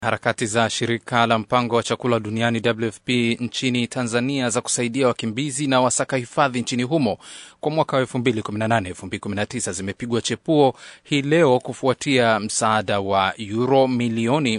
Harakati za shirika la mpango wa chakula duniani WFP nchini Tanzania za kusaidia wakimbizi na wasaka hifadhi nchini humo kwa mwaka wa 2018 2019 zimepigwa chepuo hii leo kufuatia msaada wa euro milioni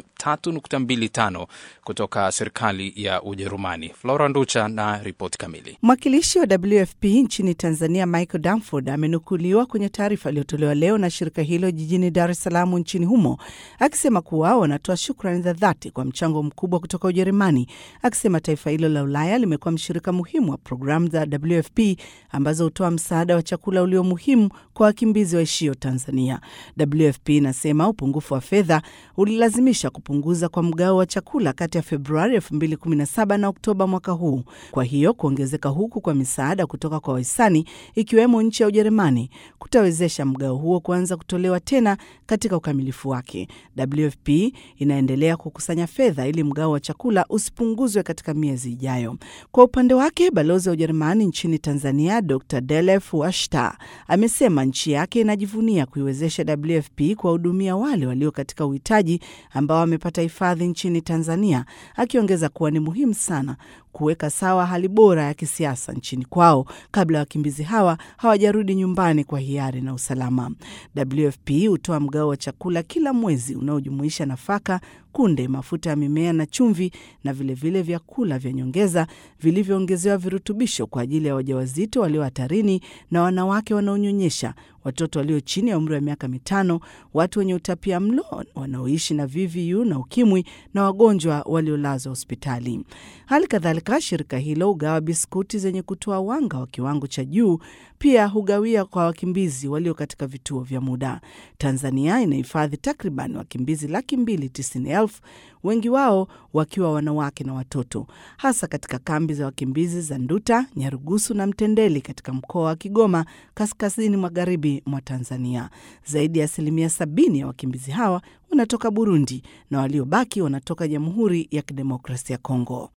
3.25 kutoka serikali ya Ujerumani. Flora Nducha na ripoti kamili. Mwakilishi wa WFP nchini Tanzania Michael Danford amenukuliwa kwenye taarifa iliyotolewa leo na shirika hilo jijini Dar es Salaam nchini humo akisema kuwa wanatoa shukrani za dhati kwa mchango mkubwa kutoka Ujerumani, akisema taifa hilo la Ulaya limekuwa mshirika muhimu wa programu za WFP ambazo hutoa msaada wa chakula ulio muhimu kwa wakimbizi waishio Tanzania. WFP inasema upungufu wa fedha ulilazimisha kupunguza kwa mgao wa chakula kati ya Februari 2017 na Oktoba mwaka huu. Kwa hiyo kuongezeka huku kwa misaada kutoka kwa wahisani ikiwemo nchi ya Ujerumani kutawezesha mgao huo kuanza kutolewa tena katika ukamilifu wake. WFP inaendelea kukusanya fedha ili mgao wa chakula usipunguzwe katika miezi ijayo. Kwa upande wake, balozi wa Ujerumani nchini Tanzania Dr Delef Washta amesema nchi yake inajivunia kuiwezesha WFP kuwahudumia wale walio katika uhitaji ambao wamepata hifadhi nchini Tanzania, akiongeza kuwa ni muhimu sana kuweka sawa hali bora ya kisiasa nchini kwao kabla ya wakimbizi hawa hawajarudi nyumbani kwa hiari na usalama. WFP hutoa mgao wa chakula kila mwezi unaojumuisha nafaka, kunde, mafuta ya mimea na chumvi, na vilevile vile vyakula vya nyongeza vilivyoongezewa virutubisho kwa ajili ya wajawazito walio hatarini na wanawake wanaonyonyesha, watoto walio chini ya umri wa miaka mitano, watu wenye utapia mlo wanaoishi na VVU na ukimwi na wagonjwa waliolazwa hospitali. Hali kadhalika, shirika hilo hugawa biskuti zenye kutoa wanga wa kiwango cha juu, pia hugawia kwa wakimbizi walio katika vituo vya muda. Tanzania inahifadhi takriban wakimbizi laki mbili tisini elfu, wengi wao wakiwa wanawake na watoto, hasa katika kambi za wakimbizi za Nduta, Nyarugusu na Mtendeli katika mkoa wa Kigoma, kaskazini magharibi mwa Tanzania. Zaidi ya asilimia sabini ya wakimbizi hawa wanatoka Burundi na waliobaki wanatoka Jamhuri ya Kidemokrasia ya Kongo.